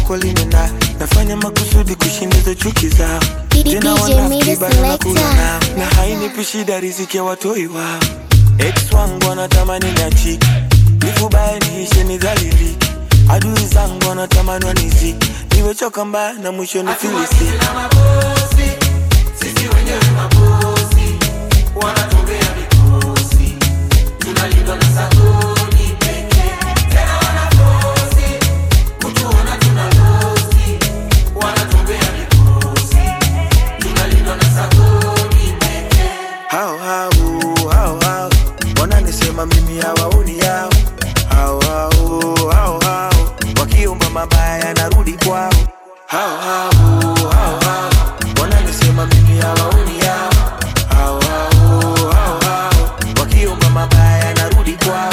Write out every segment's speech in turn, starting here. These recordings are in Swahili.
lako limena nafanya makusudi kushindiza chuki zao DJ tena Mide wanafiki bado nakula Selector. nao na hainipi shida riziki ya watoi wao ex wangu wanatamani niachike nifubaye niishe nidhalilike adui zangu wanatamani waniziki niwechoka mbaya na mwisho nifilisi hao hao hao hao wananisema mimi hawaoni yao hao hao hao hao wakiomba mabaya narudi kwao hao hao hao hao wananisema mimi hawaoni yao hao hao hao hao wakiomba mabaya narudi kwao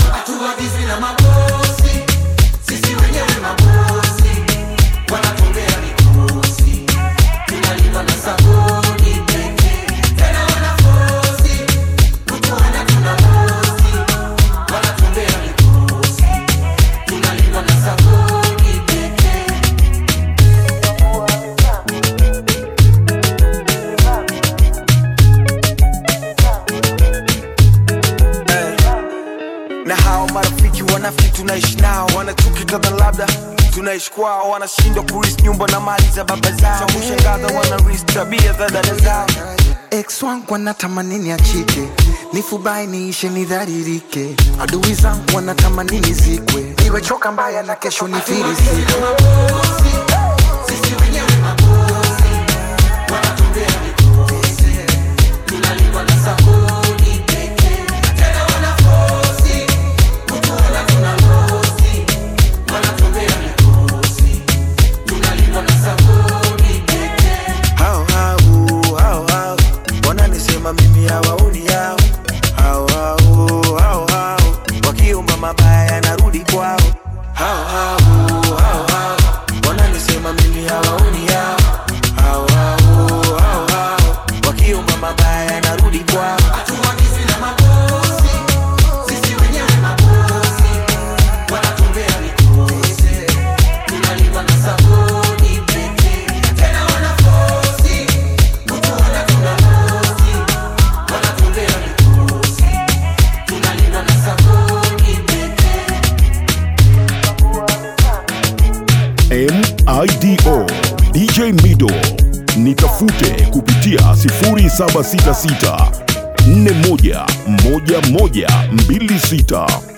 na hao marafiki wanafiki tunaishi nao wanatukitadha labda tunaishi kwao wanashindwa kuris nyumba na mali za baba zao cha kushangaza wanaris tabia za dada zao ex wangu wanatamani niachike nifubai niishe nidharirike adui zangu wanatamani nizikwe niwechoka mbaya na kesho nifirisike hao hao hao hao wananisema mimi hawaoni yao hao hao hao hao wakiomba mabaya narudi kwao hao hao hao hao wananisema mimi hawaoni yao hao hao hao hao wakiomba mabaya narudi kwao MIDO DJ Mido, nitafute kupitia 0766 41 11 26.